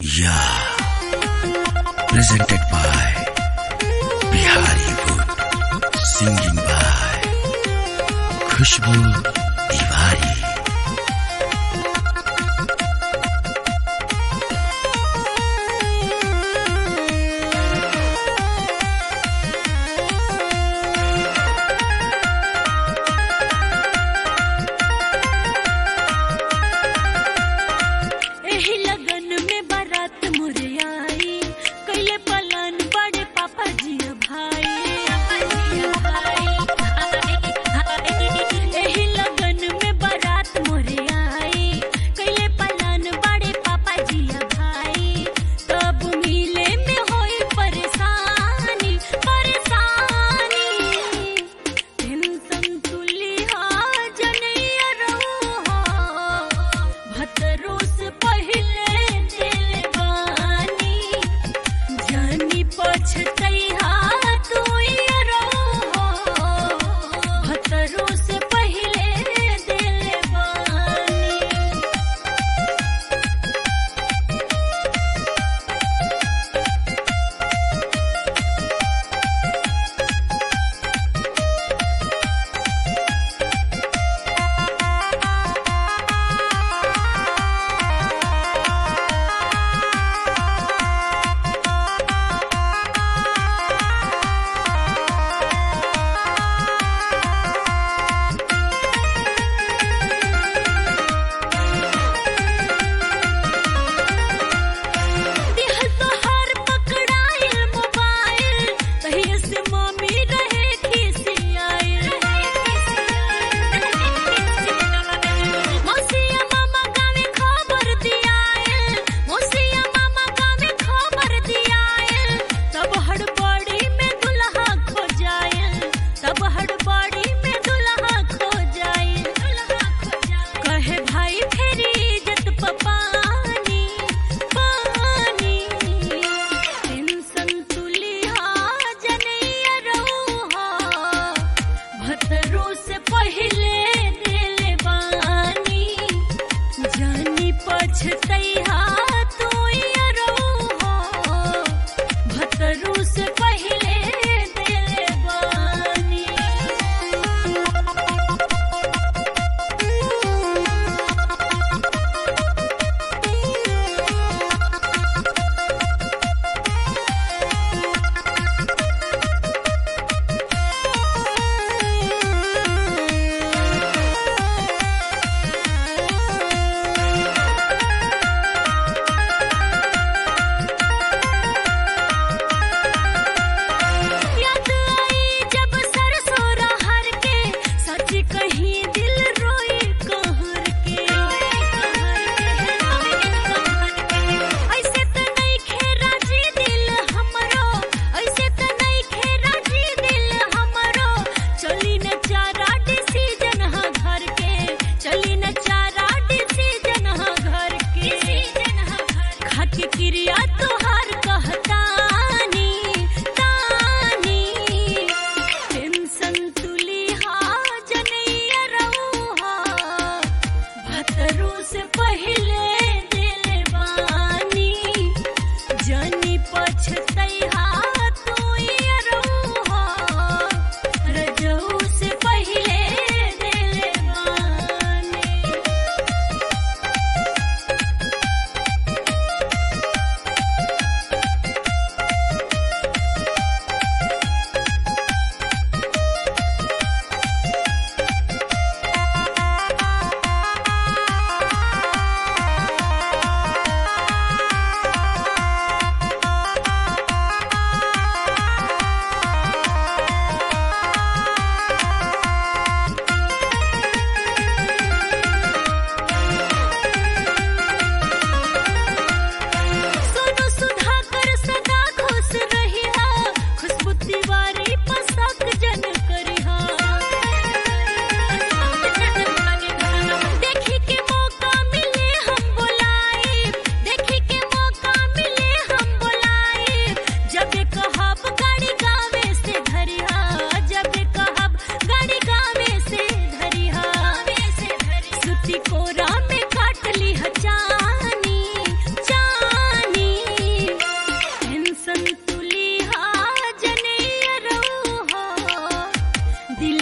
Yeah. Presented by Bihari Wood. Singing by Khushbu Tiwari. एही लगन में बारात मोरे आई कैले पलन बड़े पापा जी भाई एही लगन में बारात मोरे आई कैले पलन बड़े पापा जी भाई तब मिले में होई परेशानी परेशानी टेंशन तुली हा जनैया रहो भतरो से पहिले दिल बानी जानी पछतैहा तू रहो भतरो से पहिले दिल बानी दिल तोहार पकड़ाइल मोबाइल तहिया से मम्मी रहे खिसियाइल मौसिया मामा गावे खबर दियाइल मौसिया मामा गावे खबर दियाइल तब हड़बड़ी में दुल्हा खो जाइल तब हड़बड़ी में दुल्हा खो जाइल कहे भाई फेरी इज्जत पपानी पानी टेंशन तुली हा जनैया रहो भतरो से पहिले दिल बानी जानी पछतैहा तू रहो भतरो से पहिले दिल बानी याद आई जब सरसों रहर के सच कहीं दिल रोई कहर के ऐसे त नहीं खेरा जी दिल हमरो ऐसे त नहीं खेरा जी दिल हमरो चली न चारा डिसीजन हा घर के चली न चारा डिसीजन हा घर के खाके क्रिया तोहार कहतानी तानी टेंशन तुली हा जनैया रहो भतरू से पहिले दिल बानी जानी पछतैहा तू रहो रजऊ से पहिले दिल बानी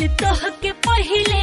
तोह के पहिले